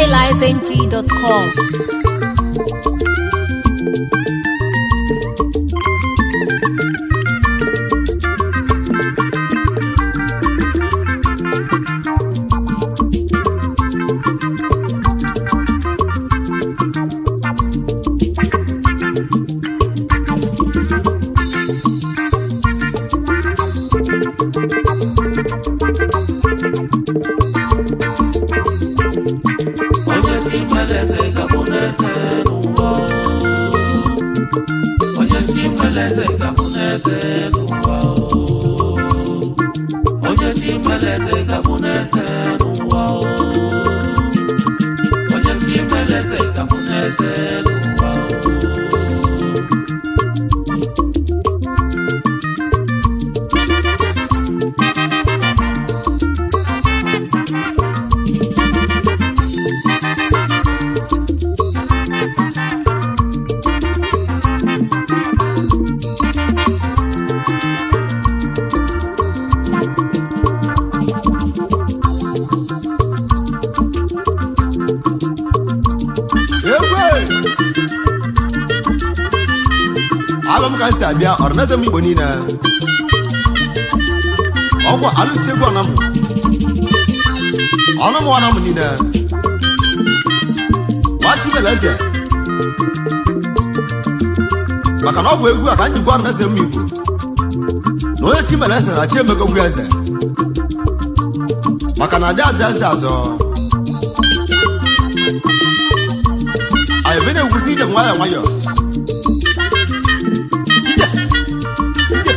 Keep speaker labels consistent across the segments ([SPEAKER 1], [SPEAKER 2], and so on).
[SPEAKER 1] highlifeng.com.
[SPEAKER 2] onye chi mere eze ga-abụ n'eze n'ụwa onye chi mere eze ga-abụ n'eze n'ụwa onye chi mere eze ga-abụ n'eze n'ụwa onye chi mere eze ga-abụ n'eze n'ụwa
[SPEAKER 3] egwe abụ m ka m si abịa ọranaeze m igbo niile ọgwụ alụsi egwu ọnam ọnụm ọnam niile nwachibeleze maka na ọ bụ egwu a ka m jikwa ọranaeze m igbo na onye chimeleze na chi emegogwu eze maka na adị azụ eze azọ anyị ebe na-egwusi ije nwayọọ nwayọọ Ije, ije,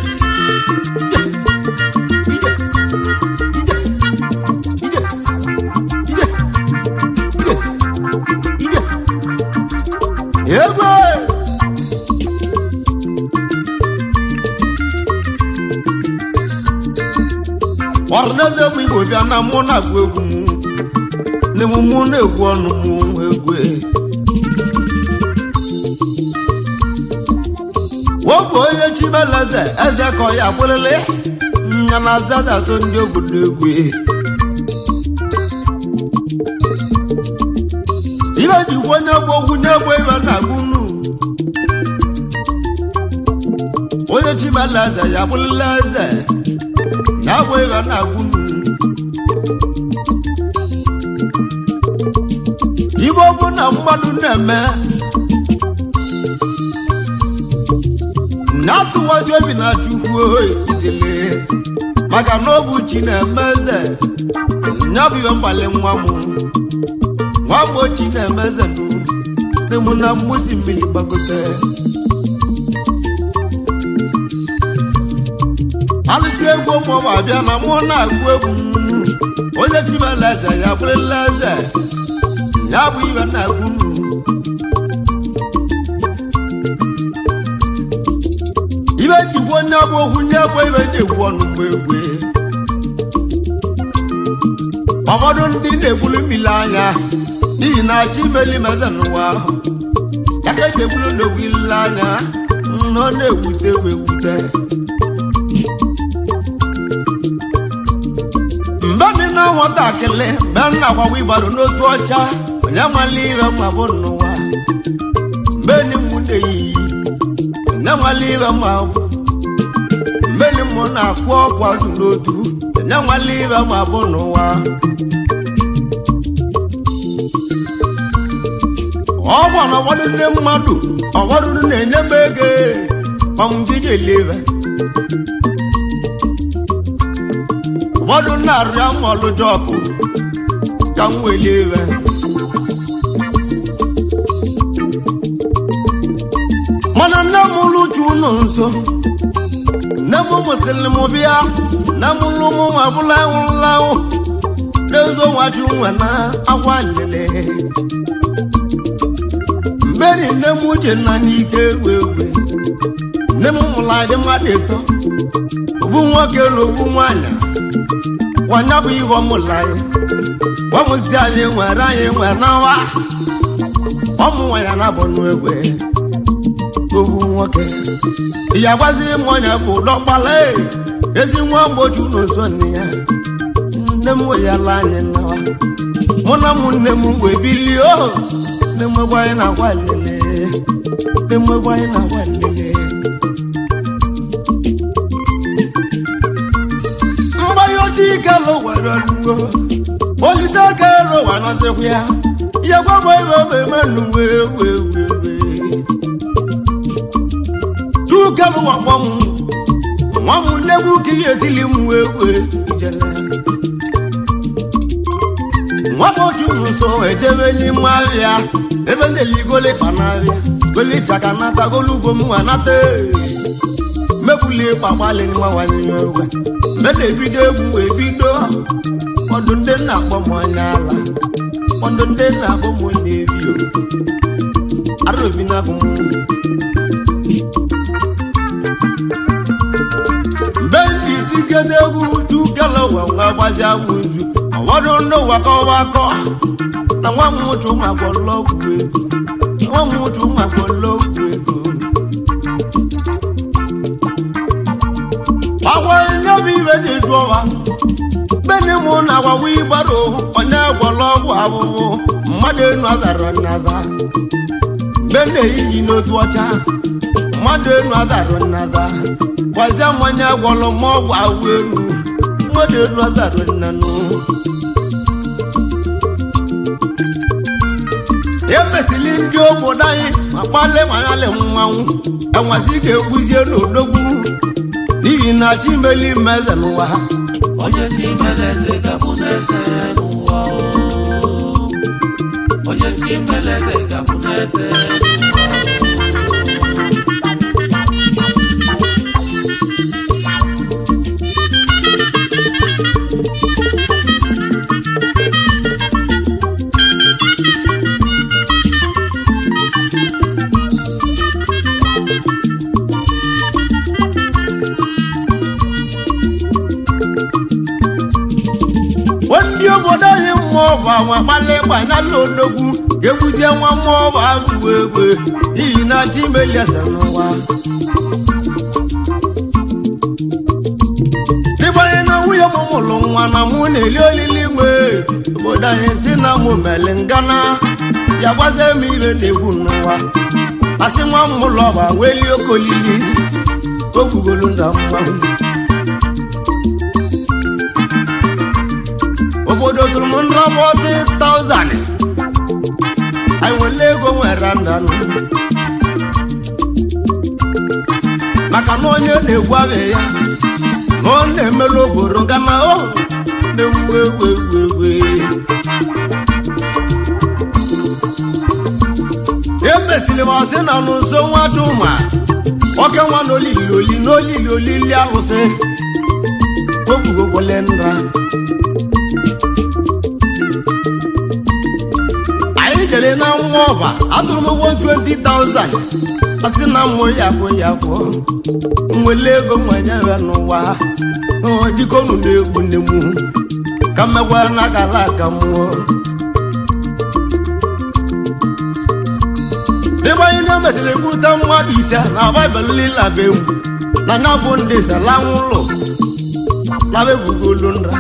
[SPEAKER 3] ije, ije, ije, ije, ije, ije, ije. egwe ọrụneze m igbo bịa na mụ na-agụ egwu m n'emume na-egwu ọnụ m egwe wọ́pọ̀ onye chimeleze eze ka ọ ya bụrịrị nya na azazazo ndị obodo egwe ihe jikwa onye bụ okwu na-egbo ibe na agụnu onye chimeleze ya bụrịrị eze na-agbo ibe na agụnu ibe ọ bụ na mmadụ na-eme na-atụwazi obi na chukwu idele maka na ọ bụ chi na-eme eze ya bụ ihe mgbali nwa m nwa m ochi na-eme eze nụ dị mụ na mmụzi mmiri gbagote alụsị egwu ụmụọma abịa na mụ na-agụ egwu m onye chibela eze ya bụrụla eze ya bụ ihe na-agụ nụ ibe jikwa onye bụ okwu nye bụ ibe ndị egwu ọnụ mgbe egwe ụfọdụ ndị na-egbulu mmiri anya n'ihi na achọ imeli meze n'ụwa ahụ ya ka eji egbulu n'ogwu ile anya na ọ na-ewute m ewute mgbe dị na nwatakịrị mgbe m na-agbawa ịgbado n'otu ọcha onye nwale ihe ma bụ n'ụwa mgbe ni mụ na-eyiyi onye nwale ihe ma bụ mgbe ni mụ na-akwụ ọkwa azụ n'otu onye nwale ihe ma bụ n'ụwa ọgwụ na ọgbọdụ ndị mmadụ ọgbọdụ na-enye m ego ọmụjije eleve ụfọdụ na-arịa m ọlụ jọpụ ka m weli ebe mana nne m lụchu ụlọ nso nne m mụsịrị m bịa nne m lụ m nwa bụla nwụrụlanwụ n'ezo nwaju nwa na akwa lele mberi nne m uche na n'ike wewe nne m mụrụ adị mmadụ ịtọ obu nwoke na obu nwanyị wanya bụ ihe ọmụla anyị ọmụzi anyị nwere anyị nwere n'ọnwa ọmụ nwanyị na-abụ n'egwe obu nwoke ya gwazi m onye bụ dọkpala ezi nwa mgboju n'ụzọ nne ya nne m weyala anyị nawa mụ na ụmụnne m wee bilie o na-emegbe anyị na-agwa lele na-emegbe anyị na-agwa lele mgbanye ochie ike lụwere luo olise aka lụwa nọzikwa ya ya gwa m ebe ebe eme nnu wee wee wee wee tuke lụwa kpọ m nwa m nnegwu ka ihe etili m wee wee ijele nwa m otu nso ejebe n'ime ahịa ebe ndị ligole panarịa golitaka nata golugbo m nwa nata mebuli kpakpali mawanye owe mgbe na-ebido egwu wee bido ọdụ ndị nna akpọ m anya ala ọdụ ndị nna akpọ m onye ebi o araobi na abụ m mgbe ndị tikede egwu uju galawa nwa gbazi amụ nzu ọwọdụ ndị ụwa kọwa akọ na nwa m ụchụ magwọlọ ọgwụ ego nwa m ụchụ magwọlọ ọgwụ ego agwa nyebụ ibe dị jụ ọwa bene mụ na agwawa ịgbado onye gwọrọ ọgwụ abụbụ mmadụ enu azara nnaza mgbe na-eyiyi n'otu ọcha mmadụ enu azara nnaza gwazie m onye gwọrọ m ọgwụ awụ enu mmadụ enu azara nnanụ emesili ndị obodo anyị ma kpali manyalị mmanwụ enwezi ga-egbuzie n'odogwu n'ihi na chimeli mmeze n'ụwa ha
[SPEAKER 2] onye chi mere eze ga-abụ n'eze n'ụwa o. onye chi mere eze ga-abụ n'eze n'ụwa
[SPEAKER 3] ndị obodo anyị mmụọ bụ anwa kpali gbanyala odogwu ga-egbuzie nwa mmụọ bụ agụụ egwe n'ihi na chimeli eze n'ụwa dịbanye na nwunye m mụrụ nwa na mụ na-eli olili nwe obodo anyị si na mụ meli ngana ya gwazie m ibe na-egwu n'ụwa asị nwa m mụlụ ọba weli okolili ogwugolu nda mmanwụ obodo tụrụ m nrọbọtị taụzand anyị nwere ego nwere ndanụ maka na onye na-egwu abịa ya na ọ na-emelu obodo gana o na-ewu ewu ewu ewu emesiri m ọsị na n'ụzọ nwa duma oke nwa na olili oli n'olili olili alụsị ogbugogwole nra anyị jere na nwa ọba atụrụ m ụgwọ 20,000 asị na mmụ ya bụ ya bụ nwele ego nwenye ya n'ụwa ọ dịka unu na-egwu nne m ka mmekwa na gala aka mmụọ ebe anyị na-emesịrị ekwute mmadụ ise na baịbụl lila be m na ya bụ ndị salanwụ ụlọ labebugolu nra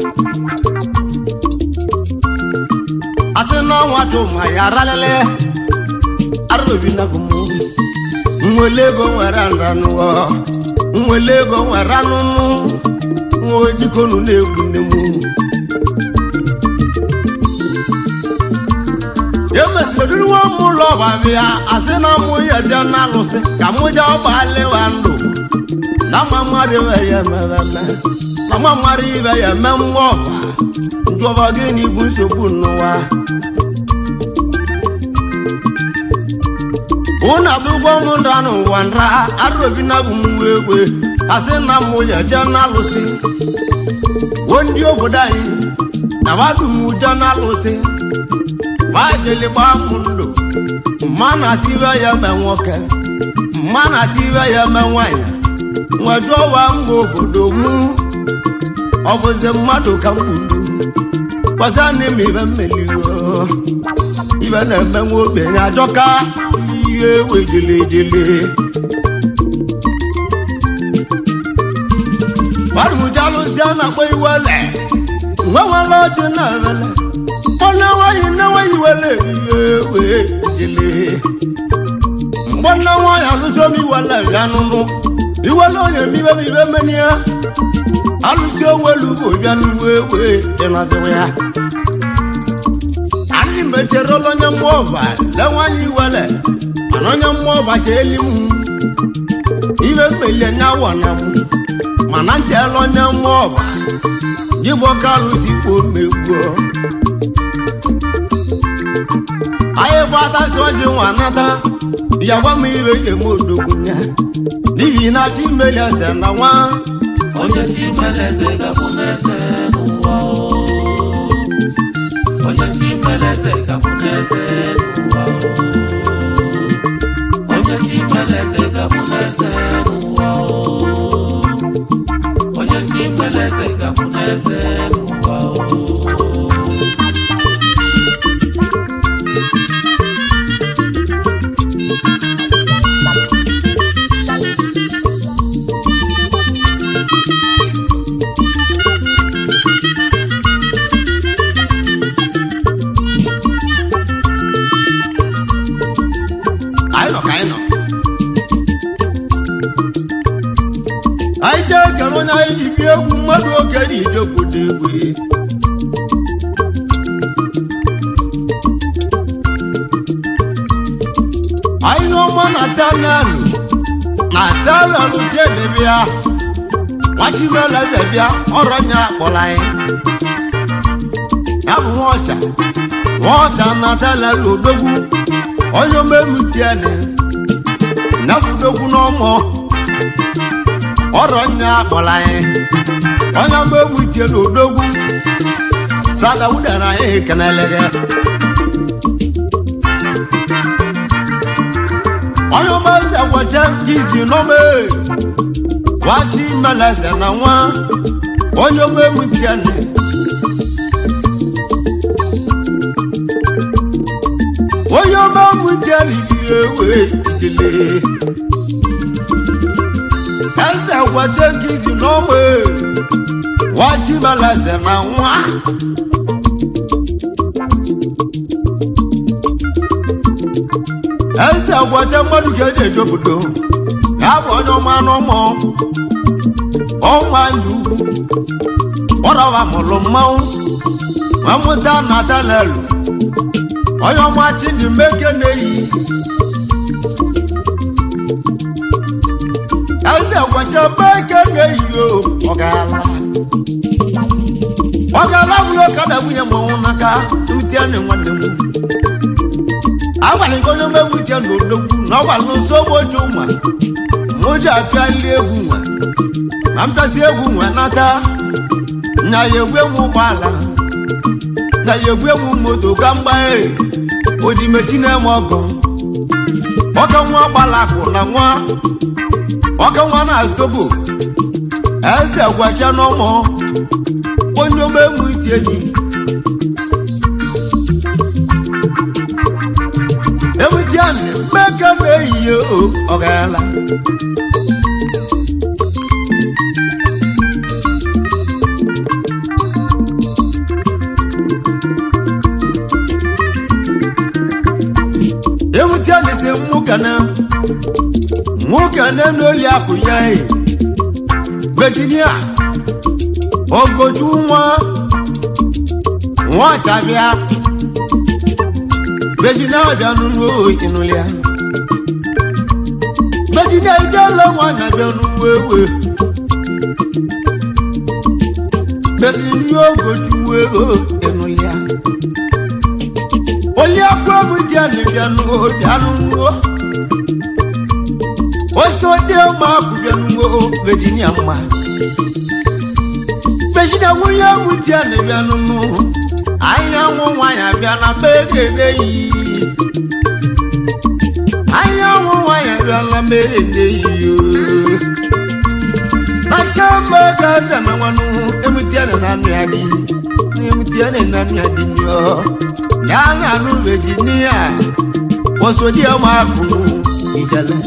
[SPEAKER 3] asị na ọnwa chụma ya ralele arobi na gụmụ nwele ego nwere nranụọ nwele ego nwere anụnụ nwa dikonu na-egwu nne m emesịrị duru nwa m ụlọ ọba bịa asị na mụ ya je na alụsị ka mụ je ọgba lewa ndụ na mma mmadụ ibe ya emebeme na mma mmadụ ibe ya eme nwa ọba njọba gịnị bụ nsogbu n'ụwa unu atụgwọ m nra n'ụwa nra arụbi na bụ m egwe asị na mụ ya je na alụsị wo ndị obodo anyị na madụ m je na alụsị wajele gba m ndụ mma na atibe ya me nwoke mma na atibe ya me nwanyị nwejụọwa mma obodo mụ ọ bụzi mmadụ ka m gburu gbazanị m ibe mmeliwo ibe na-eme nwa ogbenye ajọka ihe wejele ejele gbarụjalụzie na-akpọ iwele nwe nwere ọchị na-ewele mgbọ́nà wáyé náwó ìwẹlẹ̀ ìwé ìdílé mgbọ́nà wáyé alùsọ́mi ìwẹlẹ̀ ìyánúnú ìwẹlẹ̀ òye mímẹ́ mímẹ́ mẹ́niá alùsí owelu òbíánú wéwé ìrìnàṣẹ́wé ya ali mẹ́tẹ̀rẹ́ ọlọ́nyẹ́ mọ́ọ̀bà lẹ́wọ́n ìwẹlẹ̀ ànọ́nyẹ́ mọ́ọ̀bà jẹ́ elimu ibe mmelie nyawa na mu mana nchela onye mọ́ọ̀bà yíbọn kálù sí kó mẹ́gbọ́ ayé fata síwájú wọn náta ìyàwó mi ìwé èmú òdògùn yẹn níbi iná tí mẹ́lẹ̀ ẹsẹ̀ náà wọ́n
[SPEAKER 2] onye chi mere eze gabụ n'eze n'ụwa o. onye chi mere eze gabụ n'eze n'ụwa o. onye chi mere eze gabụ n'eze n'ụwa o. onye chi mere eze gabụ n'eze n'ụwa o.
[SPEAKER 3] anyị nọ ka anyị nọ anyị jee kere onye anyị ji bie egwu mmadụ oge dị ije obodo egwu anyị n'ọma na tanelu na tanelu jede bịa nwachibeleze bịa ọrọ nya akpọrọ anyị ya bụ nwaọcha nwaọcha na tanelu odogwu onye omelu tiene nabudogwu n'ọmọ ọrọ nya akpọrọ anyị onye omelu tie n'odogwu sadawudara anyị kenelege onye omeze gwaje gizi n'ome wachi meleze na nwa onye omelu tiene onye ọma mụ jelili ewe idele eze gwaje gizi n'ọgbe wajibalaze na nwa eze gwaje mmadụ ga-eji eje obodo ya bụ onye ọma n'ụmụ ọnwa ndị ugwu ọrọwa mụrụ mmanwụ mamụta na tanelu onye ọma chidi meke na-eyi eze gwacha meke na-eyi o ọgala ọgala bụrụ ọkada nwunye mmanwụ n'aka utiene nwanne m agwara nke onye omegbu ite na odogwu na ọgwara nso ogboju nwa mụ ji apịali egwu nwa na mpịasị egwu nwa nata nya ya egwu enwe ụgbọala na ya egwu egwu moto ka mgbaghe odimechi na-eme ọgọ ọka nwa gbalakụ na nwa ọka nwa na togo eze gwacha n'ụmụ onye omegbu ite ji ewutianị mmeke na-eyiye o ọgala ewutianị si mmụkana nwokene n'oli akụ ya e virginia ogoju nwa nwa chabịa virginia bịa n'ụlọ inụlịa virginia ijela nwanyị bịa n'ụwa ewe virginia ogoju ego inụlịa onye akwa bụ di anyị bịa n'ụwa bịa n'ụwa oso dị ọma akụ bịa n'ụwa virginia mma virginia nwunye bụ di anyị bịa n'ụwa anyanwụ nwanyị abịa na megede yi anyanwụ nwanyị abịa na megede yi na chamba gaza na nwanụ emutiane na anụ ya dị emutiane na anụ ya dị nyọ ya na anụ vejinia osodi ọma akụ ijele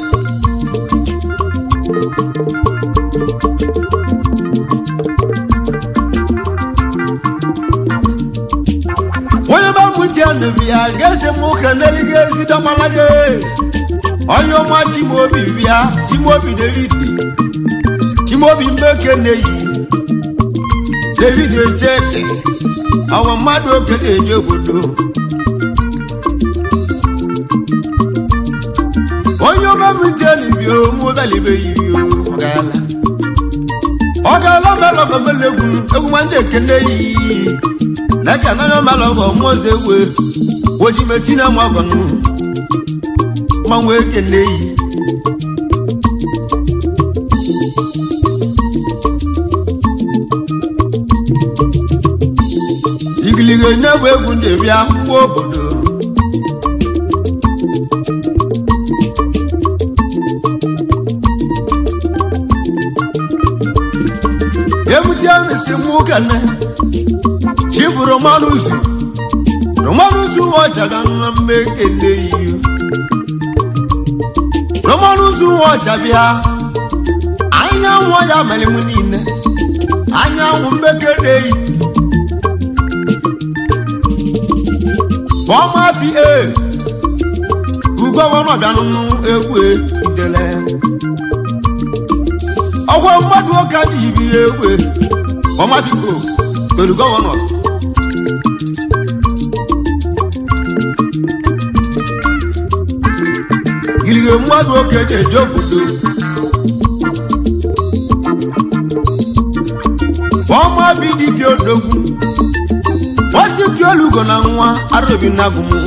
[SPEAKER 3] onye bịa ga-esi m ụka n'eluigwe ezi dọmala gị onye ọma chimobi bịa chimobi david chimobi mbeke na-eyi david echete ọwa mmadụ oke na-eje obodo onye omemitenibio mụbalibeghị ọ gaala ọ gaala melọgọmele egwu egwu ma ndị ekene yi lẹ́kẹ̀ náà yóò máa lọ bọ̀ mọ́sẹ̀ wé ojì mẹ́tí náà mọ́ ọgọ̀ nù máa wé kéde yìí. igilige n'egwu egwu ndị bịa mkpụ obodo emutie mesi mụ kene chifu romanusu romanusu wọchaga nwa mmekele iyo romanusu wọcha bịa anyanwụ ya mere m niile anyanwụ mmekele yi bọma bi e ugọvanọ bịanụnụ egwu idele ọgwọ mmadụ ụka dị ibi egwu bọma biko pẹ̀lú gọ́wọ́nà. Gìlìgè mmadụ oke na-eje obodo. Ọma bi dibịa odogwu. Nwatị tụ elugo na nwa arobi nagụ m.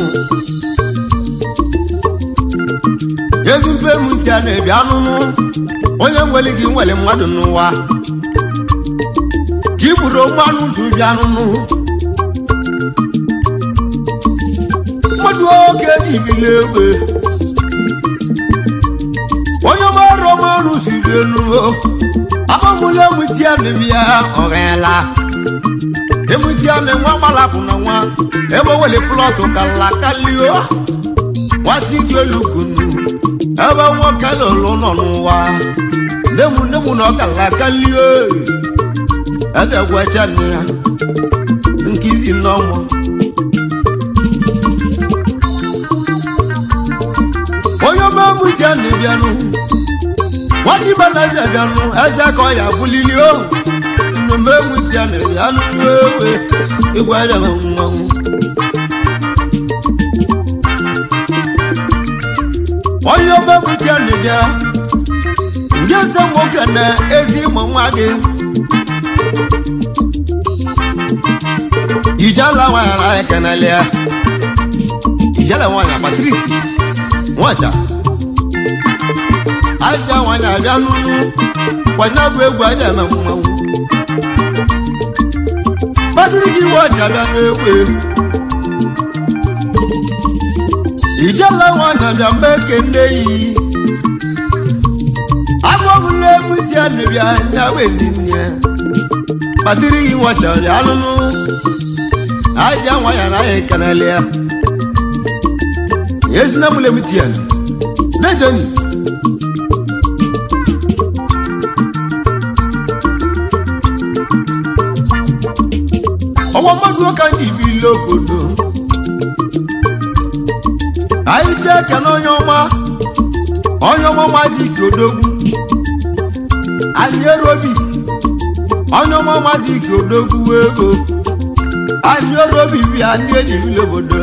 [SPEAKER 3] Ezi mpe m ntị a na-ebi anụnụ. Onye nwere gị nwere mmadụ n'ụwa. jiburu mmanụ zubi anụnụ mmadụ oge jibili egbe onye mara mmanụ siri elu abamụla emutia bịa ọghela emutia na nwa gbalapụ na nwa ebe wele plọtụ kala kalio nwata ike olukunu ebe nwoke lụrụ nọ n'ụwa nemu nemu na ọkala kalio eze gwacha nne ya nke izi n'ọnwa onye ọmamụti a na-ebịanụ nwajibela eze bịanụ eze ka ọ ya bulili ohu mmemme mụti a na-ebịanụ ewe ịgwa ya mmanwụ onye ọmamụti a na-ebịa ndị eze nwoke na ezi ụmụ nwa gị ìjálá wọn ara ẹkẹnẹlẹ ìjálá wọn yà patrick nwata aja wọn yà abịa nunu wọnyá bụ egwu aja eme mmanwụ patrick nwata abịa n'egwu ìjálá wọn yà abịa mgbe kende yi agbọbụla egwu ti a na-ebịa ndị agba ezinne patrick nwata abịa nunu aja nwa ya na ya ekanale ya yezina mule mutian nejani ọwọ́ mọ́dún ọkà ní ibi ilé obodo anyị jee kene onye ọma onye ọma maazị ike odogwu aliere obi onye ọma maazị ike odogwu ego anyị ọrụ obibi a ndị ejiri obodo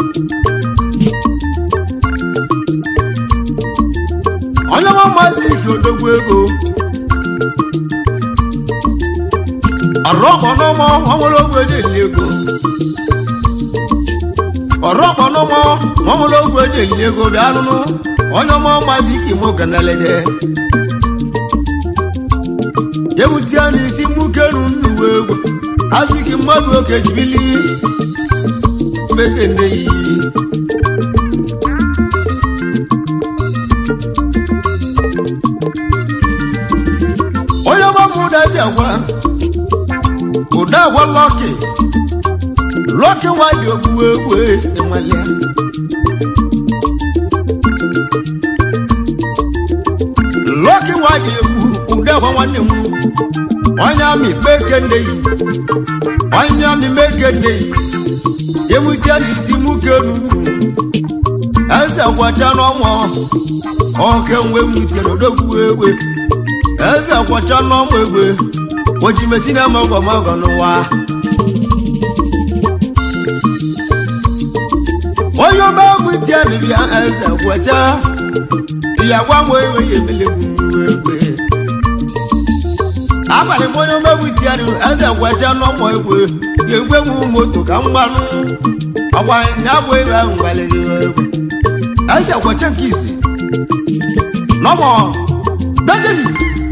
[SPEAKER 3] onye ọma maazị ike odogwu ego ọrụ ọkpọ n'ọmọ ọnwere ogwu eji eli ego ọrụ ọkpọ n'ọmọ ọnwere ogwu eji eli ego bịa nụnụ onye ọma maazị ike imo kanalede ewutia n'isi mukenu nnuwe egwu aziki mmadụ oke jibili mekene yi onye ọgbamụda ji agwa ụda agwa lọki lọki nwanyị ogbuwe egwe enwale lọki nwanyị egwu ụda agwa nwanne m onye amị meke nne yi onye amị meke nne yi ewute n'isi nwoke nunu eze kwacha n'ọnwa ọke nwe mwute n'odogwu egwe eze kwacha n'ọnwa egwe ojimeti na magọ magọ n'ụwa onye ọma mwute bịbịa eze kwacha ya gwa nwe ewe ya emelegbu egwe abalị m onye omegbu tiari eze gwaja n'ọmọ egwe ya egwe nwu moto ka m gbanụ ọgwa ya bụ ebe ahụ gbalịghị egwe eze gwacha nke isi n'ọmọ dajeni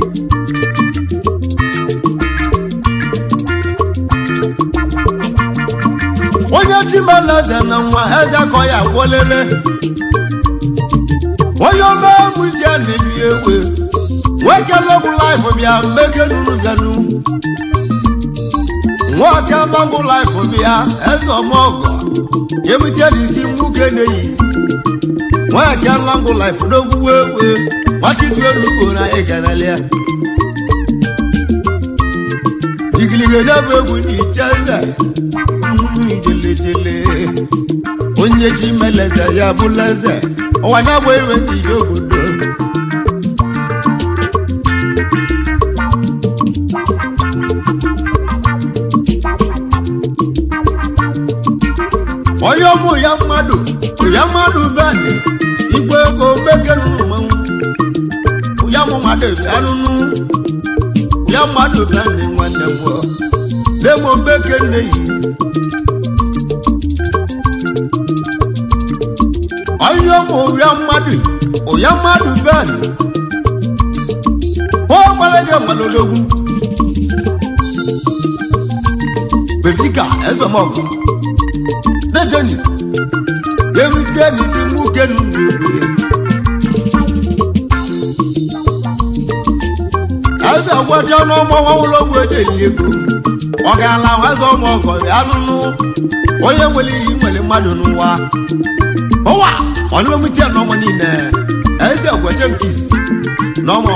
[SPEAKER 3] onye chimela eze na nwa eze ka ya gwọlele onye omegbu tiari bi egwe nwoke lọgwụ laịfụ bịa mmeke nunu bịanụ nwoke lọgwụ laịfụ bịa eze ọmọgọ ebute n'isi nwoke na-eyi nwoke lọgwụ laịfụ n'ogwu ewe gbachitu olugbo na ịganalia igilige na-bụ egwu n'iche eze jeledele onye chi meleze ya bụla eze ọwa na-agba iwe ndị obodo onye ọmụ ya mmadụ ya mmadụ bani igwe ego mekerunu mmanwụ ya mụ mmadụ bịanụnụ ya mmadụ bani nwanne gwọ demo mbeke nne yi onye ọmụ ya mmadụ ya mmadụ bani ọ gbalege mmalodogwu befika ezemọgọ dejeni ewite n'isi nwoke n'ugbo eze gwaja n'ọmọ ụlọgwu ejeli ego ọ gaala eze ọmụ ọgọ ya nụnụ onye nwere iyi nwere mmadụ n'ụwa ụwa ọnụmemute n'ọmọ niile eze gwaja nke isi n'ọmọ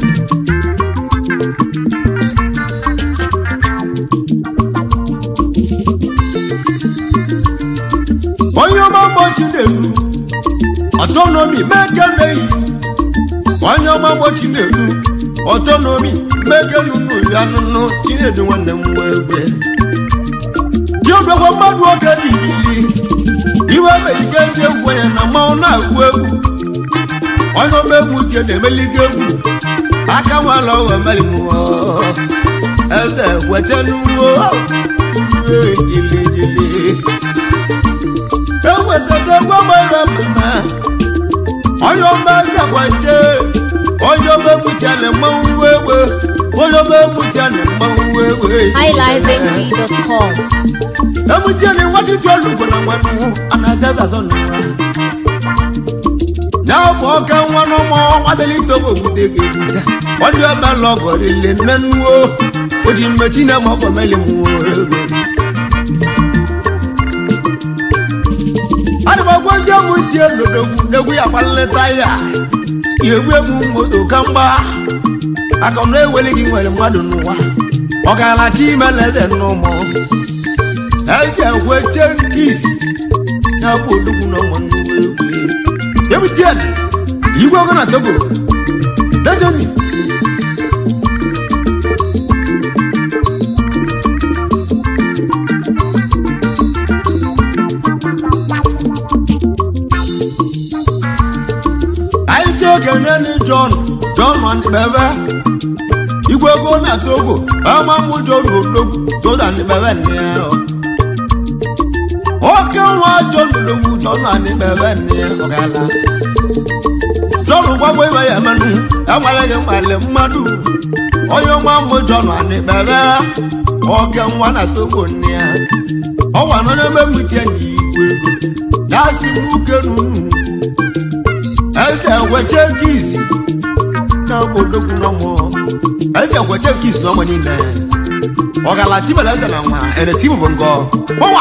[SPEAKER 3] onye ọma mgbochi na-elu ọtọnomi mekeneyi onye ọma mgbochi na-elu ọtọnomi mekenunu ya nụnụ chinedu nwanne m nwa egbe diodogwo mmadụ oge dị ibili iwe merike ndị egwu ya na mmanwụ na-agụ egwu onye ọma egwu tie na-emeligo egwu aka nwala ọghọ melimụọ eze wechenuwo jilejile ewesego gbọgbọrọ mma onye ọma zakwaje onye ọma egbutiana mmanwụ wewe onye ọma egbutiana mmanwụ wewe
[SPEAKER 1] highlifeng.com
[SPEAKER 3] egbutiana nwachiti olugo na nwanụ anazazazo n'ụwa ya bụ ọka nwa n'ụmụ nwadalitogo ogbute ga-egbute onye ọma lọgọrile nne nnuo o ji mmechi na ma ọkpọ meli mụọ ego ana m agwazi ọmụ tie lodogwu n'egwu ya gbalịta ya egwu egwu moto ka mgba aka na eweli gị nwere mmadụ n'ụwa ọ gaala chi imeleze n'ụmụ eze weche nke isi ya bụ odogwu na ụmụ nnukwu egwu ebutiel igwe ogo na togo dejeni anyị ji oge nene jọn jọn bebe igwe ego na togo ọma mụ jọn odogwu jọdan bebe nne ya oke nwa jọn odogwu jọdan bebe nne ya ọgala jọn gwagbo ibe ya menụ enwere gị mmalị mmadụ onye ọma mụ jọn anị bebe oke nwa na togo nne ya ọnwa nọ n'ebe mmutie na igwe ego na-asị nwoke n'unu eze weche gizi n'ọmụ odogwu n'ọmụ eze weche gizi n'ọmụ niile ọgala tibela eze na nwa eresi bụ ngọ gbawa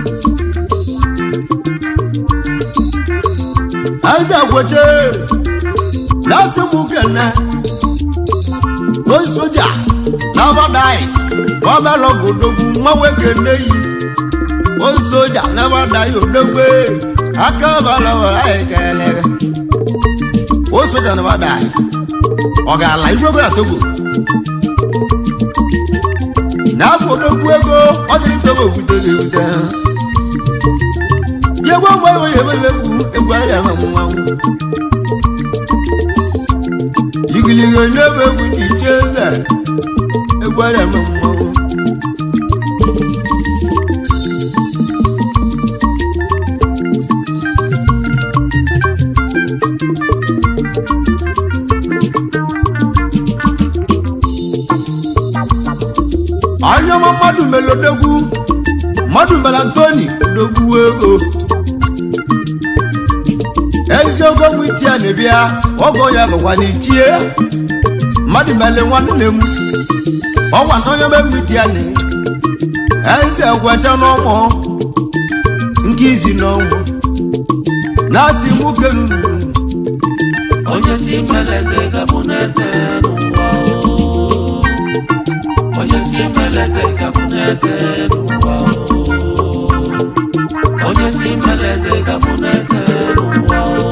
[SPEAKER 3] eze weche na-asị m kene onye soja n'abadai ọbẹ̀rẹ̀ ògòdògùn mọ́wéke léyìí onye soja n'abadai òdògbé akábàlọ́wọ̀ ayẹkẹlẹ onye soja n'abadai ọ̀gàlà ìgbógbó na togo n'afọ odogwu ego ọ dịrị togo butere ebute yegwe mgbe enweghị ebele egwu egwu ahịa ma mmanwụ igiligo n'ebe egwu ndị iche eze egwu ahịa ma mmanwụ anyọma mmadụ melodogwu mmadụ mere antoni dogwu ego eziokwu nwiti a na-ebịa ọgọ ya bụkwa n'ichie mmadụ mere nwanne m ọgwa na onye nwiti a na eze gwacha n'ọnwụ nke izi n'ọnwụ na-asị nwoke nunu
[SPEAKER 2] onye chi mere eze gabụ n'eze n'ụwa o. onye chi mere eze gabụ n'eze n'ụwa o. onye chi mere eze gabụ n'eze n'ụwa o.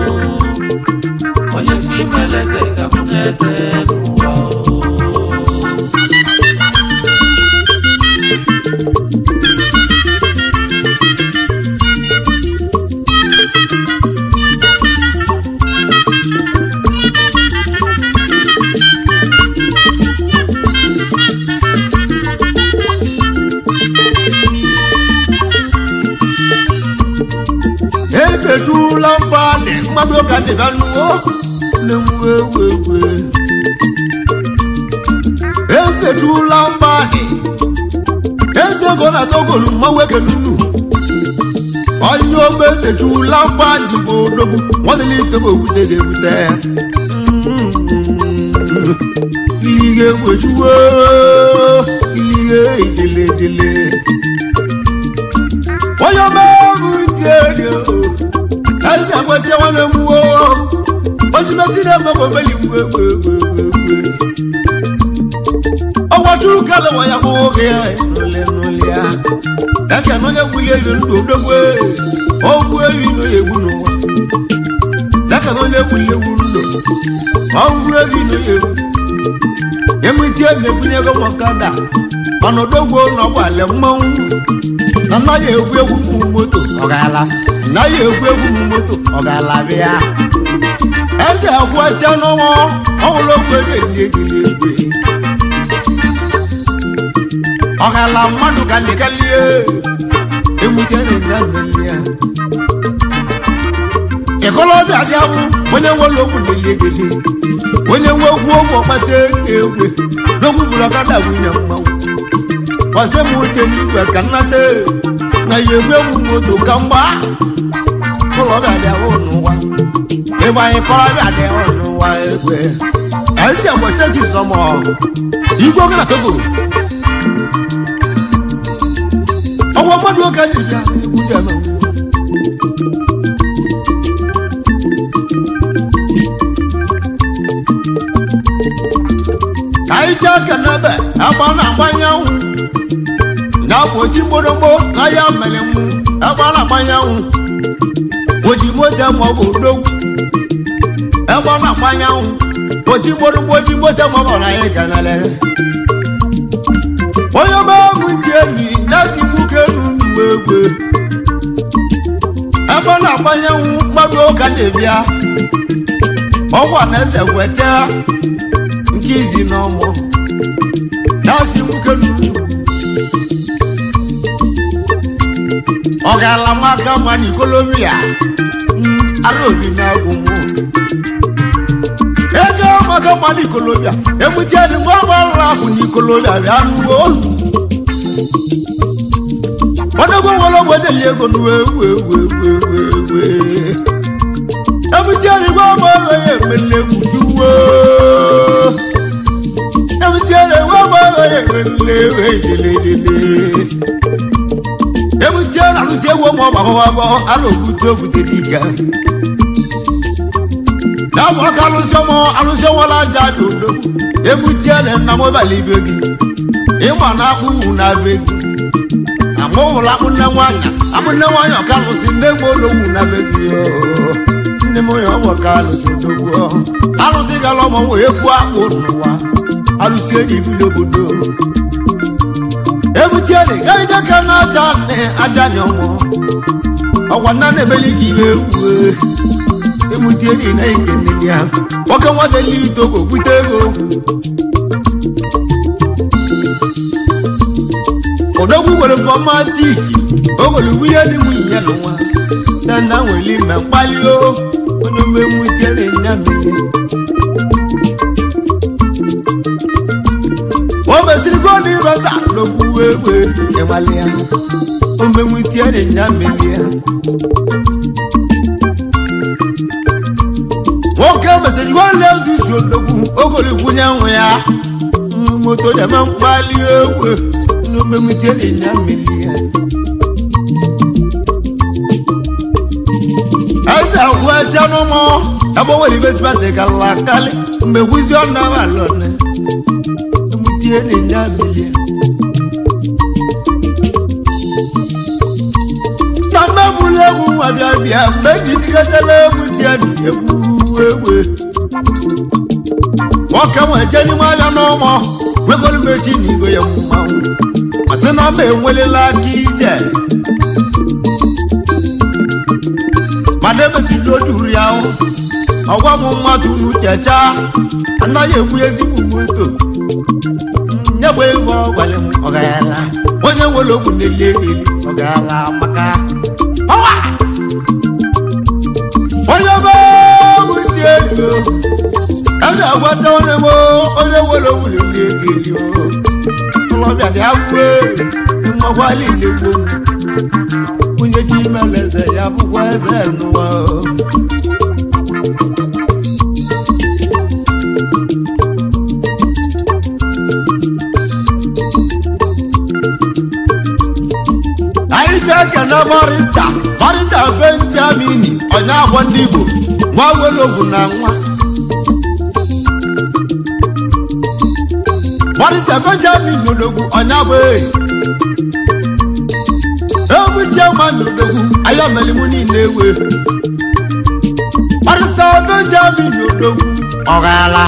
[SPEAKER 2] onye chi mere eze gabụ n'eze n'ụwa o.
[SPEAKER 3] eketula mfane mmadụ ka dịba nuwo na-ewu ewu ewu esetula mfane eze go na togolu mmanweke nunu onye ogbe esetula mfane bụ odogwu nwadịla itogo ewute ga-ewute ilige egwechuwo ilige ideledele onye ọma ọrụ dị elu eze agbacha nwanne m wo ojimeti na-eme bụ omeli mgbe egbe egbe egbe egbe ọgwa churu kala ya bụ oge ya n'ole n'ole ya daka na onye gwuli elu ndụ odogwe ogbu ewi na onye egbu n'ụwa daka na onye gwuli egwu ndụ ọgwụ ewi na onye egwu emiti na-ebunye ego mọkada mana odogwo na ọgbalị mmanwụ na anaghị egwu egwu ụmụ moto ọgala anaghị egwu egwu ụmụ moto ọgala bịa eze agwụcha n'ọnwa ọhụrụ ogwu ego eli egili egwe ọgala mmadụ ka nịgalie emute na-enye mmeli ya ịkọlọbịa dị awụ onye nwere okwu na-eli egili onye nwe okwu ogwu ọkpata egwe n'okwu bụrụ ọkada nwunye mmanwụ ọsẹ mu jẹ nígbà kan náde na yẹgbẹ mu moto kan wá kọlọ bẹ adé ọnu wa ìgbà yẹn kọlọ bẹ adé ọnu wa ẹgbẹ ẹ ń tẹ wọ sẹkì sọmọ igbó kẹlẹ tókò ọwọ mọdún ọkẹ nìyà ikú jẹ mọ. àyíjá kẹnẹbẹ ẹgbọn náà gbanyẹwò na-agbochi mgbọrọgbọ n'ahịa mmelemụ ebe a na-agbanyanwụ oji moto ma ọ bụ odogwu ebe ọ na-agbanyanwụ oji mgbọrọgbọ oji moto ma ọ bụ na ya ganale onye ọma ọgwụ ntị enyi na-esi nwoke n'ugwu egwe ebe ọ na-agbanyanwụ mmadụ ụka na-ebịa ọgwa na-ese weta nke izi n'ọmụ na-esi nwoke n'ugwu ọ̀gá lamaka ma ní kólómìà ara òbí náà gùn mú. ego ọmọkà ma ní kólómìà èmùtí ẹni wọ́n bá ń ra kù ní kólómìà rẹ̀ á nù ó. wọ́n dẹ́gbọ́n wọn lọ́wọ́ délé ego nù ewu ewu ewu ewu ewu. èmùtí ẹni wọ́n bá ń rẹ̀ yẹ mẹ́lẹ̀ kùjú wó. èmùtí ẹni wọ́n bá ń rẹ̀ yẹ mẹ́lẹ̀ wẹ́ẹ́dẹ́lẹ́dẹ́lẹ́ ebute na alụsi egwu ụmụ ọgbọ agbọ a na-ogbute ogbute dike na abụ ọka alụsị ọmụ alụsị ọnwala aja dị udo ebutie na nna m ụbala ibe gị ịgba na akpụ ugwu na be gị na mụ hụrụ akpụ nne nwanyị akpụ nne nwanyị ọka alụsị nne gbe ologwu na be gị oo. nne m onye ọgbọ ka alụsị odogwu alụsị gara ọmụ wee kwuo akpụ n'ụwa alụsị eji bido obodo ebutie na ịgaghị jeka na aja nne aja nye ọmụ ọgwa nna na-emeli gị iwe egwu emutie dị na ekene ya nwoke nwazeli itogo bute ego odogwu nwere fọmatik ogolo nwunye dị nwunye ya n'ụwa na nna nwere ime mkpali o onye omemutie na nya mmiri o mesịrị gol rosa n'okwu egbe ịnwale ya omemutie na nya mmiri ya nwoke mesịrị nwanne ozuzu odogwu ogolokwunye nwe ya moto na-eme mkpali egwe n'omemite ịnya mmiri ya eze agwụ eche n'ụmụ ebe nwere ibesibate kala akali mgbe gwuzi ọnụ abalọne emutie n'ịnya mmiri ya na mgbe bụrụ egwu nwa bịa bịa mgbe jidigatela egwu tie egwu egwe nwoke nwe je n'ime ahịa n'ụmụ nwegolu mechi na igwe ya mmanwụ masị na mba enwelela aka ije mana emesiri ojuru ya ahụ ọgwa m mmadụ unu checha anaghị egbu ezigbo moto nyegbe ego ọgwalị m ọgayala onye nwere ogwu na-eli eli ọgayala maka ọwa onye be wụti ego eze agwata onye m onye nwere ogwu na-eli eli ọlọbịa dị agwụ mmakwa niile gboo onye ji imele eze ya bụkwa eze n'ụwa anyị ji ekene barista barista benjamini onye akwọ ndị igbo nwa welogwu na nwa barista benjamin odogwu onye abụ eyi egwu chairman odogwu anya melimu niile ewe barista benjamin odogwu ọghala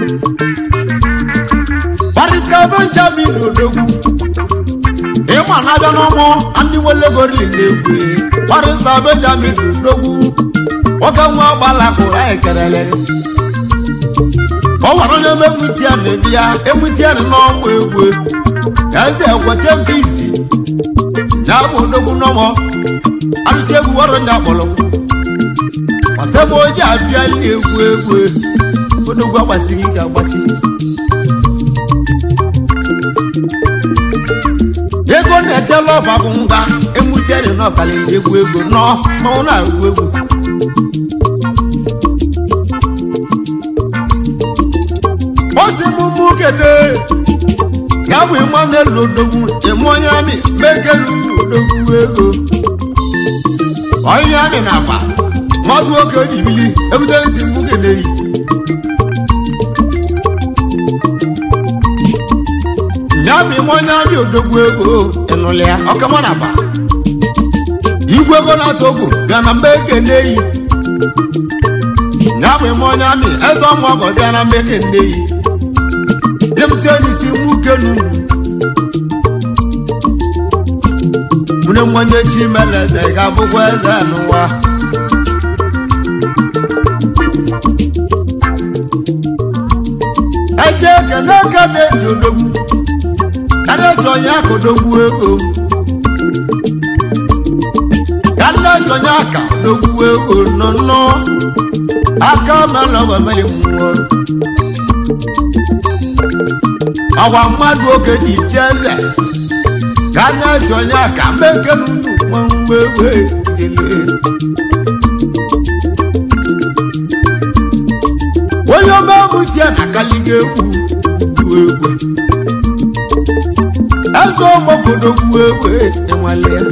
[SPEAKER 3] barista benjamin odogwu ịma na-abịa n'ọmụ ndị nwelegori na-egwu barista benjamin odogwu nwoke nwa gbalakụrụ anyị kelele ọ gwara onye eme emutian dị ya emutian n'ọmụ egwu eze ekweche mfe isi na abụ odogwu n'ọmọ arụsị egwu ọrụ ndị akpọrọ gbasebe oji abịa ndị egwu egwu odogwu agbasighị ike agbasi ego na-echela ọba bụ ngwa emutian n'ọbalị egwu egwu nọ mmanwụ na-egwu egwu osi mụmụ kede ya bụ ịmanụ odogwu eme onye amị mekelu odogwu ego onye amị na akpa mmadụ oke jibili ebute nsi mụ kede yi ya bụ ime onye amị odogwu ego ịnụlị ya ọkama na akpa igwe ego na-atọ ogwu bịa na mba ekene yi ya bụ ime onye amị eze ọmụ ọgọ bịa na mba ekene yi dịmte n'isi nwoke nunu mune mmanye chi mele eze ga-abụkwa eze n'ụwa eje kene aka na-eji odogwu karịa eji onye aka odogwu ego karịa eji onye aka odogwu ego nọ nnọọ aka mela ọgọ meli mmụọ ọgwa mmadụ oge dị iche eze ka a na-eji onye aka meke n'unu nwanwe wee kelee onye ọma mụtie na akaliga egwu gwu egwu eze ọmọbodo gwu egwu enwale ya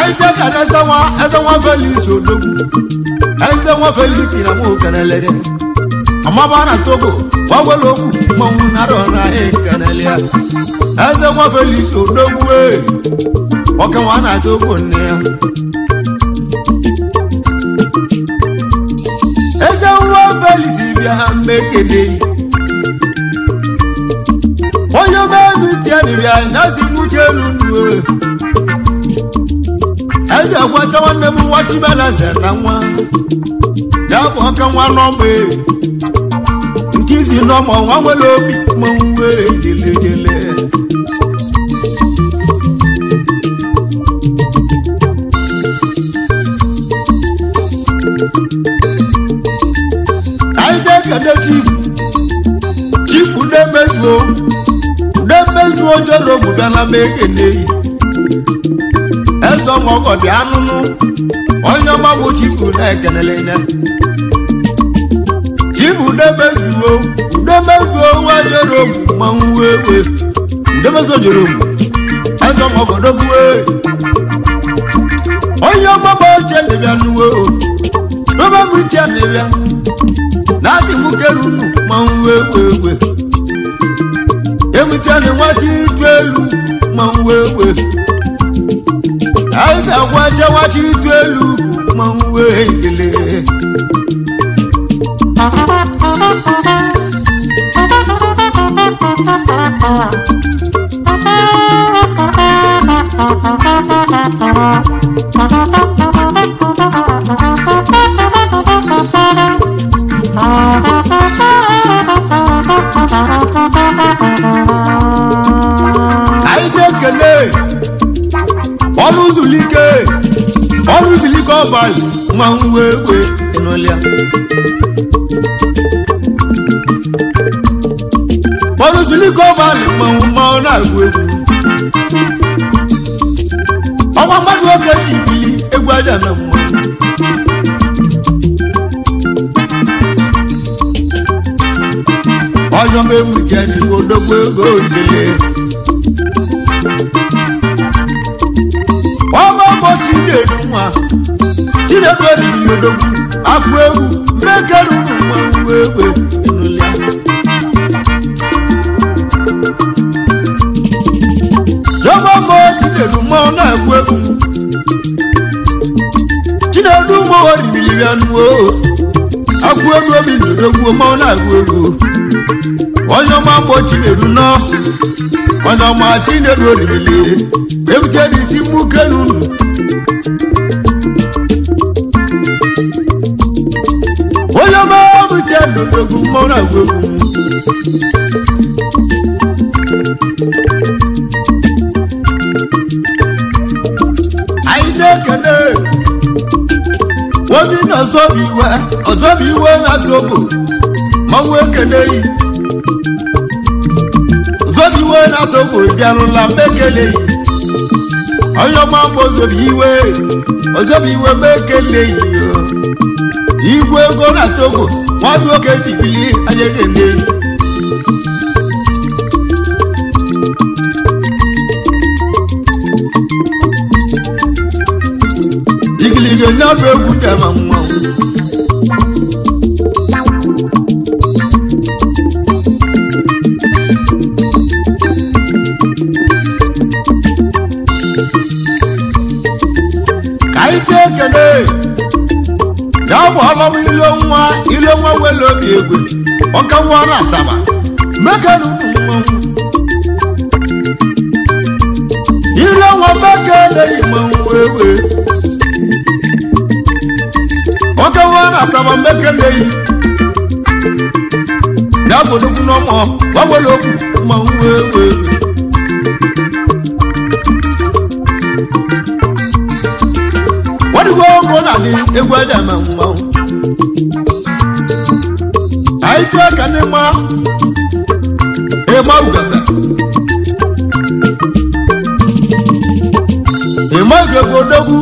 [SPEAKER 3] anyị jee ka na eze nwa eze nwa felis odogwu eze nwa felis na nwa okenelere ọmaba na togo gbawela okwu mmanwụ narọ na ekenele ya eze nwa felis odogwu ee nwoke nwa na togo nne ya eze nwa felis bịa ha mmekele onye mebi tieni bịa nyasi nwuche elu nnu eze gwacha nwanne m nwa chibeleze na nwa ya bụ ọka nwa nọmba nke izi nọmba nwa nwere obi mmanwụ wee gelegele anyị ga-ekele chifu chifu na-emezuo na-emezuo jere ogbu bịa na ma ekeneyi eze ọmọgọ dị anụnụ onye ọma bụ chifu na-ekenele ya chifu udemezuo udemezuo nwa jere ogbu mmanwụ wee wee udemezuo jere ogbu eze ọmọgọ dogbuo onye ọma bụ oche dịbịa nuwo dobe m iche dịbịa na asị m kere unu mmanwụ wee wee wee ewutene nwata itu elu mmanwụ wee wee anyị ga-agwa chewachi itu elu mmanwụ wee ekele anyị ga-ekele ọrụ zulike ọrụ zulike ọbalị mmanwụ wee wee ịnụlịa ọrụ zulike ọbalị mmanwụ mmanwụ na-agụ egwu ọnwa mmadụ oge ji ibili egwu aja na mmanwụ ọjọ m ewuche n'igbo odogbo ego ojele ọma mbọ chinedu nwa chinedu eriri odogwu akụ egwu mmekeru ụmụ mmanwụ egbe ịnụlịa ọma mbọ chinedu mmanwụ na-agụ egwu chinedu ụmụ oriri bịa nuwo akụ egwu obi n'odogwu mmanwụ na-agụ egwu onye ọma mbọ chinedu nọ onye ọma chinedu oriri ebute n'isi mmuke n'unu onye ọma bute n'odogwu mmanwụ na-agụ egwu anyị na-ekele obi na ọzọbụ iwe ọzọbụ iwe na togo mmanwụ ekele yi ọzọbụ iwe na togo bịarụla mba ekele yi onye ọma mgbe ọzọbụ iwe ọzọbụ iwe mba ekele yi o. igwe ego na togo nwadụ oke jibili anya ekele yi igilige na-abụ egwu dama mmanwụ ka anyị tee ekele ya bụ ọlọm ilo nwa ilo nwa wele obi egwe ọka nwa na asaba mekere ụmụ mmanwụ ilo nwa mekere mmanwụ ewe ọka nwa na asaba mekere yi ya bụ nnukwu n'ọmọ gbanwere okwu mmanwụ ewe wọ́n wọ́n kó nàní egwu ẹ̀dá mà ń mọ́. àyíjọ́ kàní mọ́ ìmọ̀ ògàgbà. ìmọ̀ ìgbègbè odogwu.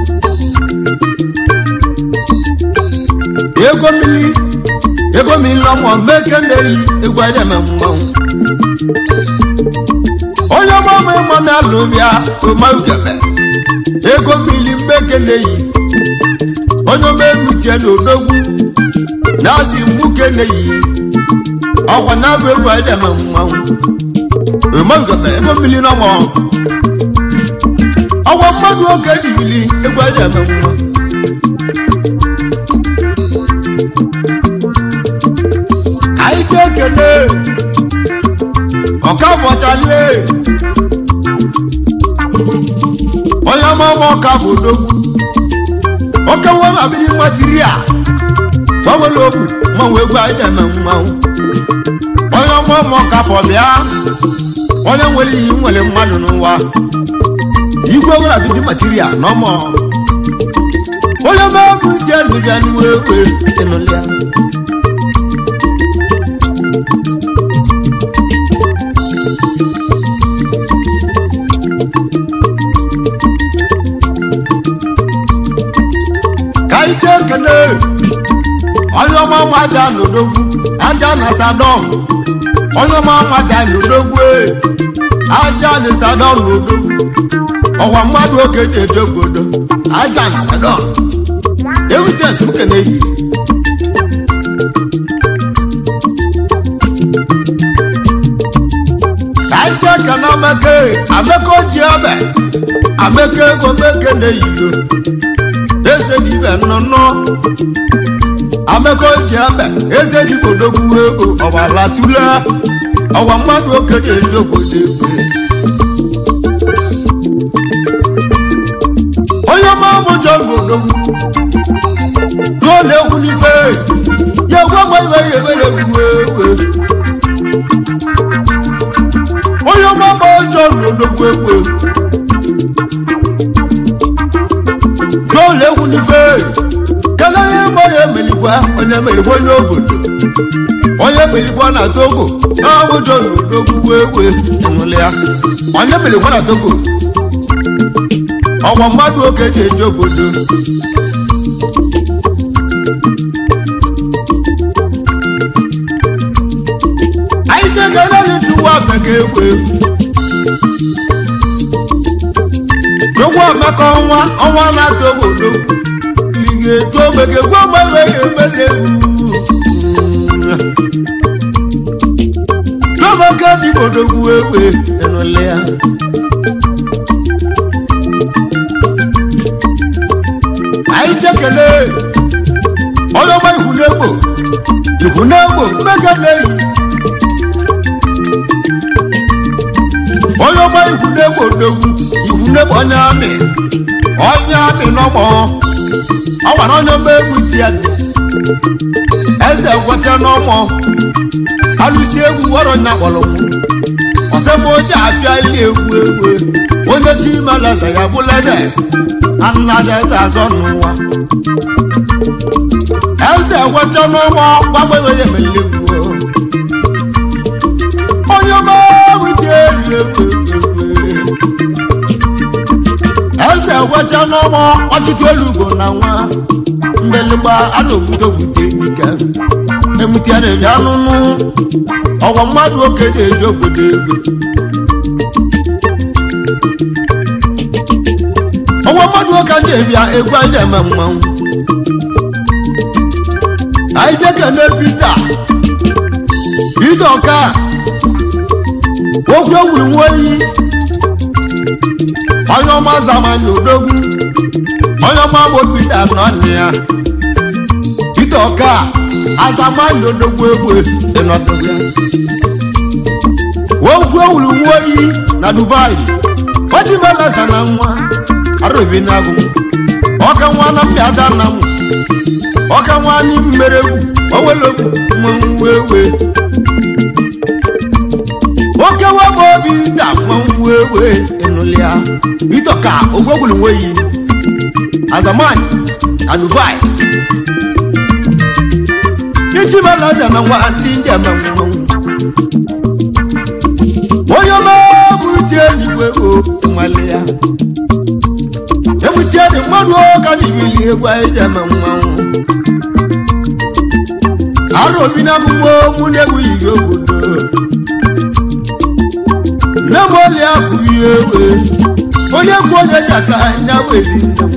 [SPEAKER 3] ego mmiri ego mmiri lọ́mọ mẹ́kẹ́ndé yìí egwu ẹ̀dá mà ń mọ́. onye ọmọ ọmọ ịmọ na-alụ bịa ìmọ̀ ògàgbà. ego mmiri mgbeke na-eyi onye omemutie na odogwu na-asị mgbuke na-eyi ọkwa na-abụ egwu edeme mmanwụ emegota ego mmiri n'ọmọ ọgwa mmadụ oke jibili egwu edeme mmanwụ anyị ga-ekele ọka bọtalie onye ọmụma ọka bụ odogwu oke nwere abịrị material gbanwere okwu mmanwụ egwu anyị na-eme mmanwụ onye ọmụma ọka fọ bịa onye nwere iyi nwere mmadụ n'ụwa igwe nwere abịrị material na ọmọ onye ọmụma ije ndụbịa n'uwe ekwe ịnụlịa ka anyị jee kele onye ọma maja n'odogwu aja na sadọm onye ọma maja n'odogwu ee, aja na sadọm n'odogwu ọwa mmadụ oke ji eje obodo aja na sadọm evidens okene yi ka anyị jee kele ameke ameke oji ebe ameke ego meke na-eyiyo eze dibe nnọnnọ ameko ji ebe eze dibe odogwu ego ọgbala tule ọgwa mmadụ okenye eji obodo egbe onye ọma mụjọ odogwu ruo na-egwu n'ife ya egwu agba ibe ya ebere egwu egwe onye ọma ma ọjọọ odogwu egwu jọọlụ egwu n'ife kelere ịgba ya emeligwa onye emeligwa onye obodo onye emeligwa na togo na-abụ jọọlụ odogwu egwe ịnụlị ya onye emeligwa na togo ọgwa mmadụ oke ji eji obodo anyị tegara n'ịjụwa bekee egwu egwu Ogwu amaka ọnwa ọnwa na-atọ obodo ihe eju omege gwa gbanwe ya emele Jọbaka dị bodogwu ewe enụle ya anyị jekele onye ọma ihunegbo ihunegbo mmega na-eyi onye ọma ihunegbo odogwu ihunegbo onye amị onye amị n'ọgbọ ọ gwara onye ọma egwu ti ya dị eze gwata n'ọgbọ alụsi egwu wọrọ nya kpọrọ ọsẹmọ oche abịa ili egwu egwu onye chi imelaza ya bụla eze anaza eze azọ n'ụwa eze gwata n'ọgbọ gbagbewe ya emele egwu onye ọma egwu ti eri egwu egwu egwu eze gwacha n'ọgbọ ọtụtụ elugo na nwa mgbelịgba a na-ogbute ogbute dike emutia na-ebi anụnụ ọgwa mmadụ oke na-eji obodo egbe ọgwa mmadụ oke na-ebia egwu anyị na-eme mmanwụ anyị jekene pita pita ọka okwu ewuru nwa oyi onye ọma zamani odogwu onye ọma bụ pita nọ nne ya pita ọka azamani odogwu egwe ịnọsịbịa okwu ewuru nwa oyi na dubai ojimeleza na nwa arụbi na agụ ọka nwa na mpịada na m ọka nwa anyị mmere egwu owelogwu mmanwụ ewe oke webụ obi da mmanwụ ewe ịnụlịa ịtọka ogwogwulu nweyi azamani na dubai ijibelaja na nwa ndị ndị eme mmanwụ onye ọma bụrụti eluigwe o nwale ya ebutie dị mmadụ ka dịgili egwu anyị ji eme mmanwụ arụ obi na akwụkwọ mụ na-egwu yiri obodo nne m oli akụrụ ya ewe onye kwu onye ji aka nya bụ ezi nne m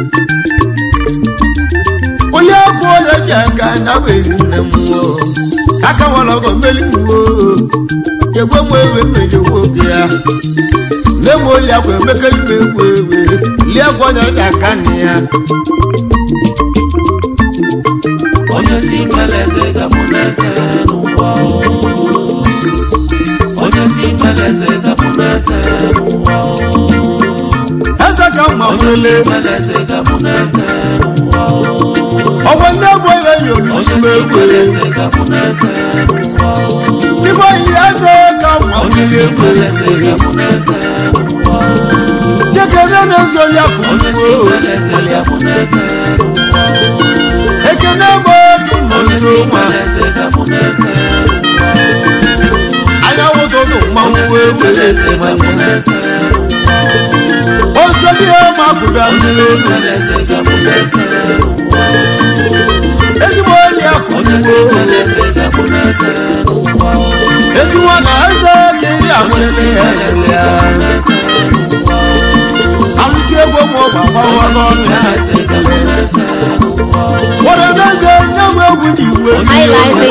[SPEAKER 3] onye kwu onye ji aka nya bụ ezi nne m o aka nwere ọgọ mmeli m o egwe m ewe mmejewe oge ya nne m oli akwa emekeli m egwu ewe lie akwa onye ji aka nne ya
[SPEAKER 2] onye chi meleze ka mụ na-ese n'ụwa o. onye chi meleze ka mụ na-ese n'ụwa o.
[SPEAKER 3] eze ka mma nwere
[SPEAKER 2] meleze ka mụ na-ese n'ụwa o.
[SPEAKER 3] ọgwọ nne bụ ebe enyi
[SPEAKER 2] onye
[SPEAKER 3] oluchi m
[SPEAKER 2] chi
[SPEAKER 3] egwu
[SPEAKER 2] meleze ka mụ na-ese n'ụwa o.
[SPEAKER 3] n'ime oyi eze ka mma
[SPEAKER 2] onye
[SPEAKER 3] nwere
[SPEAKER 2] chi
[SPEAKER 3] egwu
[SPEAKER 2] meleze ka mụ na-ese n'ụwa o.
[SPEAKER 3] ekene na-ezo oli akụ
[SPEAKER 2] onye chi meleze ka mụ na-ese n'ụwa o.
[SPEAKER 3] ekene bụ otu nọ
[SPEAKER 2] onye
[SPEAKER 3] nso
[SPEAKER 2] chi
[SPEAKER 3] nwa
[SPEAKER 2] meleze ka mụ na-ese n'ụwa o.
[SPEAKER 3] anya wụtụtụ mmanwụ wee were
[SPEAKER 2] meleze ka mụ
[SPEAKER 3] mmanya
[SPEAKER 2] na-ese n'ụwa o.
[SPEAKER 3] ose dị ihe ma bụda mmiri elu
[SPEAKER 2] meleze ka mụ na-ese n'ụwa o.
[SPEAKER 3] ezigbo oli akụ
[SPEAKER 2] onye chi
[SPEAKER 3] ugbo
[SPEAKER 2] meleze ka mụ na-ese n'ụwa o.
[SPEAKER 3] ezigbo na eze ka ihe amụrịrị ya elu ya
[SPEAKER 2] na-ese n'ụwa o.
[SPEAKER 3] alụsi egwu ma ọ gbagbawa n'ọnụ ya
[SPEAKER 2] meleze ka mụ na-ese n'ụwa o.
[SPEAKER 3] nwere n'eze nye m egwu ji iwe
[SPEAKER 1] highlifeng.com